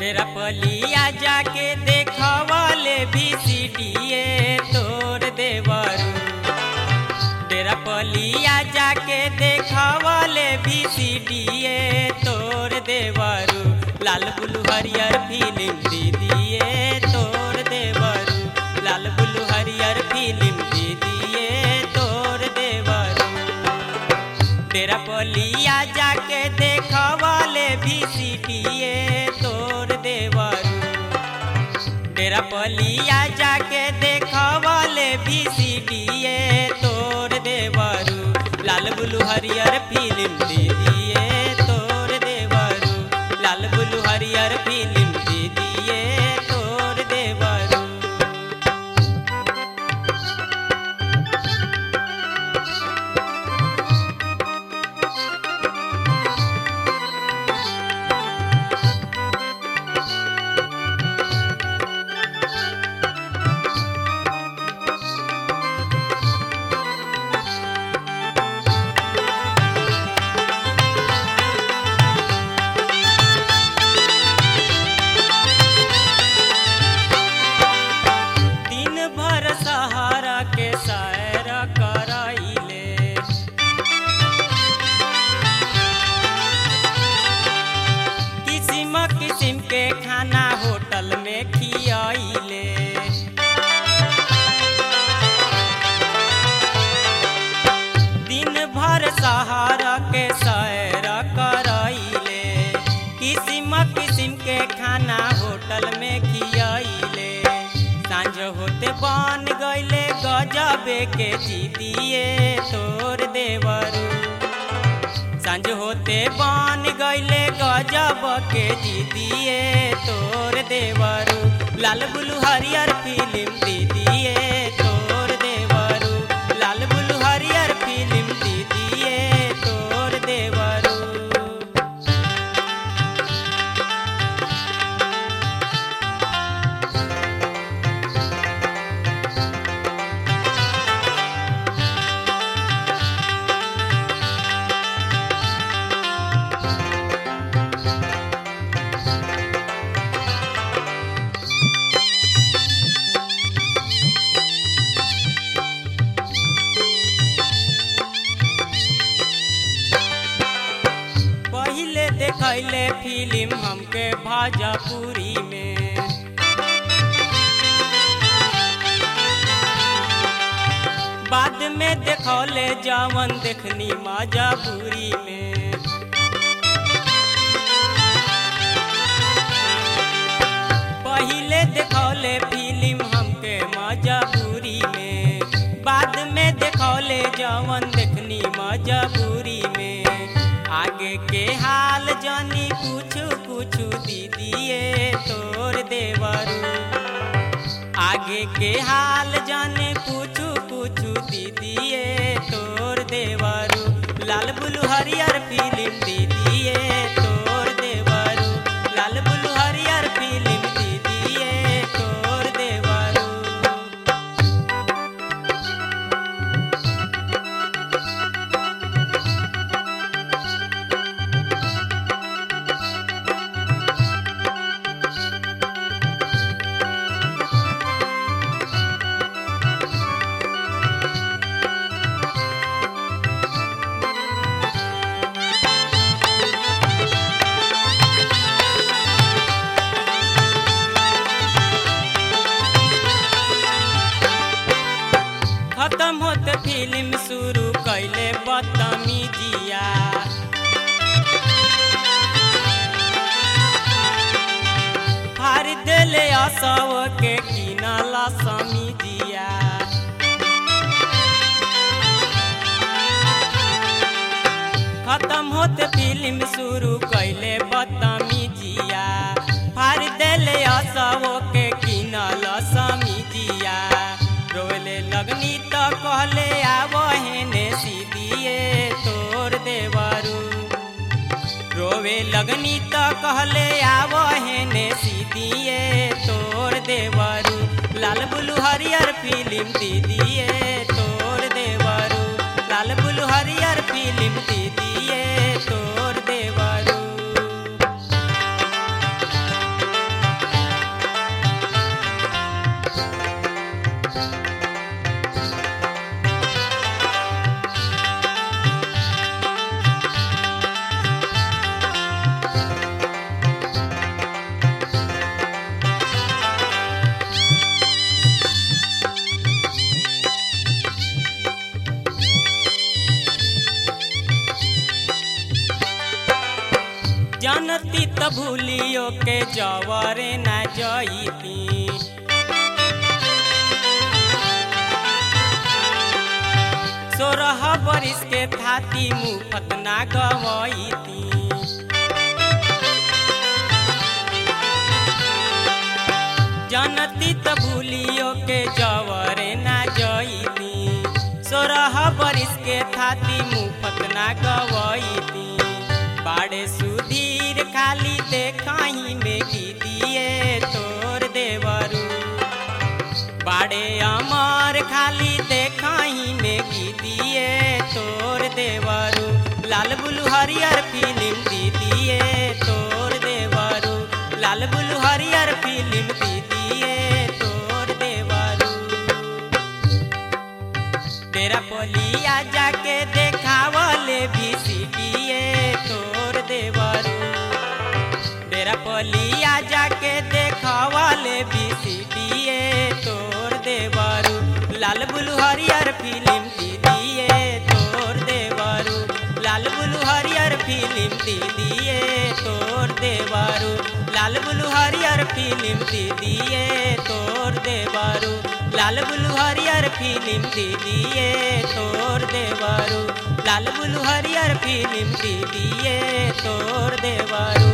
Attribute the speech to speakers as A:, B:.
A: डेरा पलिया जाके देखवले भी सीढ़िए तोर देवरू डेरा पलिया जाके देखवले भी सीढ़िए तोर देवरू लाल बुलू हरियर फिल्म दीदिए तोर देवरू लाल बुलू हरियर फिल्म दीदिए तोर देवरू डेरा पलिया जाके देखवले भी सीढ़िए तोर देवरू डेरा पलिया जाके देखवले भी सीढ़िए तोर देवरू लाल बुलू हरियर फिल्म दे दिए तोर देवरू लाल बुलू हरियर फिल्म दे दिए तोर देवरू दिन भर सहारा के सैर कराइले किसिम किसिम के खाना होटल में खियाइले दिन भर सहारा के सैर कराइले किसिम किसिम के खाना होटल में खियाइले सांझ होते बन गईले गजबे के जीतिए तोर देवरू सांझ होते बन गईले गजब के जीतिए तोर देवरू लाल बुलू हरियर फिल्म दीदिए तोर देवरू लाल बुलू हरियर फिल्म दीदिए तोर देवरू पहिले देखैले फिल्म हमके भाजपुरी में बाद में देखौले जवन देखनी माजापुरी में पहिले देखौले फिल्म हमके मजबूरी में बाद में देखौले जवन देखनी मजबूरी में आगे के हाल जानी कुछ कुछ दीदिए तोर देवरू आगे के हाल जाने कुछ कुछ दीदिए तोर देवरू लाल बुलू हरियर फिल्म दीदिए तोर देवरू लाल बुलू हरियर फिल्म दीदिए तोर देवरू खत्म होते फिल्म शुरू कैले बदतमीजिया फाड़ देले असव के किनला समीजिया खत्म होते फिल्म शुरू कैले बदतमीजिया फाड़ देले असव के किनल समीजिया रोले लगनी तो कहले आव हेने सीधिए तोर देवरू रोवे लगनी तो कहले आव हेने सीधिए तोर देवरू लाल बुलू हरियर फिल्म दीदिए तोर देवरू लाल बुलू हरियर फिल्म दीदिए तोर देवरू जनती त भूलियो के जवरे न जईती सोरह बरिस के थाती मुफत ना गवईती जनती त भूलियो के जवरे ना जईती सोरह बरिस के थाती मुफत ना गवईती बाड़े सुधीर खाली देखाई में गीतिए तोर देवरू बाड़े अमर खाली देखाई में गीतिए तोर देवरू लाल बुलू हरियर फिल्म दीदिए तोर देवरू लाल बुलू हरियर फिल्म दीदिए तोर देवरू तेरा पोलिया जाके देखावले भी सीटिए तोर देवरू तेरा पोलिया जाके देखावले भी सीटिए तोर देवरू लाल बुलू हरियर फिल्म दीदिए तोर देवरू लाल बुलू हरियर फिल्म दीदिए तोर देवरू लाल बुलू हरियर फिल्म दीदिए तोर देवरू लाल बुलू हरियर फिल्म दीदिए तोर देवरू लाल बुलू हरियर फिल्म दीदिए तोर देवरू